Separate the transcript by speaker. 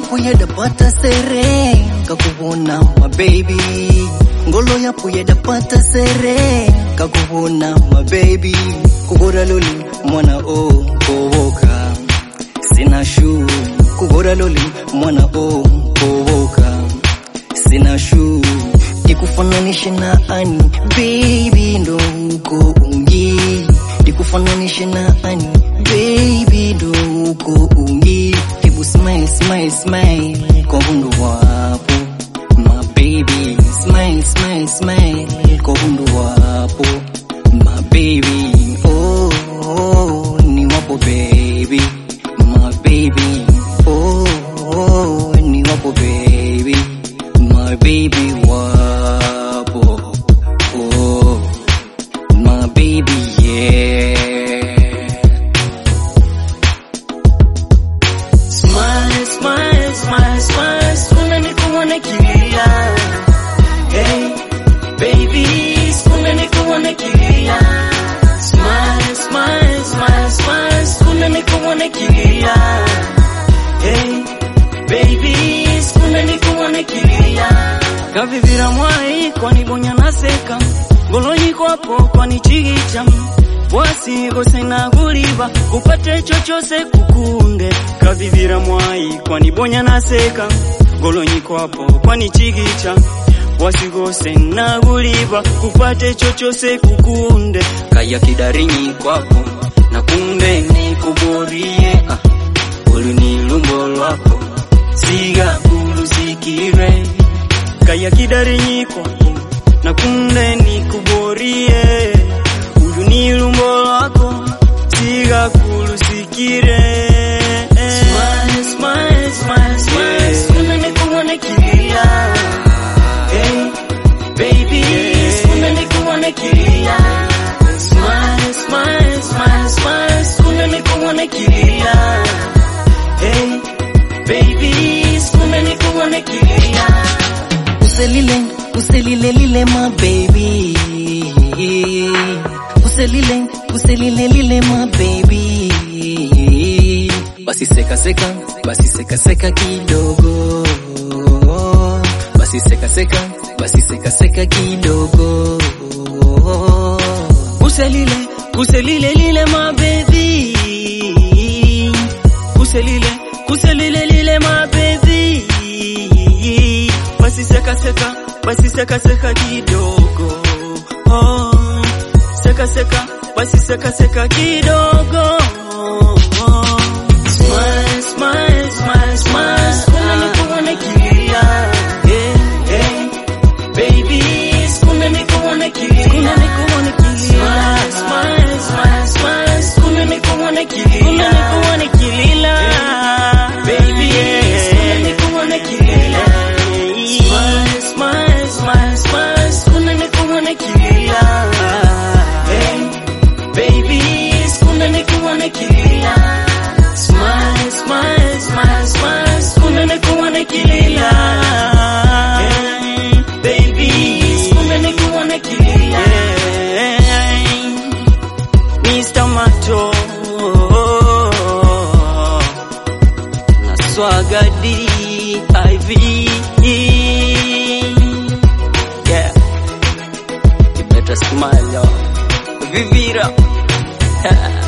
Speaker 1: yapo yadapata sere kakubona mabebi ngolo yapo yadapata sere kakubona mabebi kugora loli mwana o kowoka sina shu kugora loli mwana o kowoka sina shu nikufananishe na ani baby ndo uko ungi nikufananishe na ani baby ndo uko ungi hebu smile smile smile kwa hundu wapo my baby smile smile smile kwa hundu wapo my baby oh, oh ni wapo baby my baby oh, oh ni wapo baby my baby wapo oh my baby yeah
Speaker 2: Smile, smile, smile, smile, skuna nikuone kilia. Hey, baby, skuna nikuone kilia. Smile, smile, smile, smile, skuna nikuone kilia. Hey, baby, skuna nikuone kilia. Kavivira mwai kwani bonya naseka ngolonyi kwapo kwani chigicha wasigose naguliva kupate chochose kukunde kavivira mwai kwani bonya naseka ngolonyi kwapo kwani chigicha wasigose naguliva kupate chochose kukunde kaya kidarinyi kwapo na kunde nikuborie ah, ulu ni lumbo lwako siga kulusikire kaya kidarinyi kwapo na kunde nikuborie uyu ni lumbo lwako siga kulusikire Smile, smile, smile, smile, skuna nikuone kilia. Hey, baby, skuna nikuone kilia. Smile, smile, smile, smile, skuna nikuone kilia. Hey, baby, skuna nikuone kilia.
Speaker 1: uselile uselile lile my baby uselile uselile lile my baby basi seka seka basi seka seka kidogo basi seka seka basi seka seka kidogo
Speaker 2: Kuselile, kuselile lile my baby. Kuselile, kuselile lile my baby. Basi seka seka, basi seka seka kidogo. Oh, seka seka, basi seka seka kidogo. Oh, smile, smile, smile, smile. Skuna nikuone kilia. Yeah, yeah. Baby, skuna nikuone kilia. Skuna nikuone kilia. Smile, smile, smile, smile. Skuna nikuone kilia. Skuna nikuone kilia. Baby, skuna nikuone kilia. Smile, smile, smile, smile. Skuna nikuone kilia. Hey, baby, skuna nikuone kilia. Smile, smile, smile, smile. Skuna nikuone kilia. Hey, baby, skuna nikuone kilia. Mr. Mato na Swaga DIV Yeah You better smile yo Vivira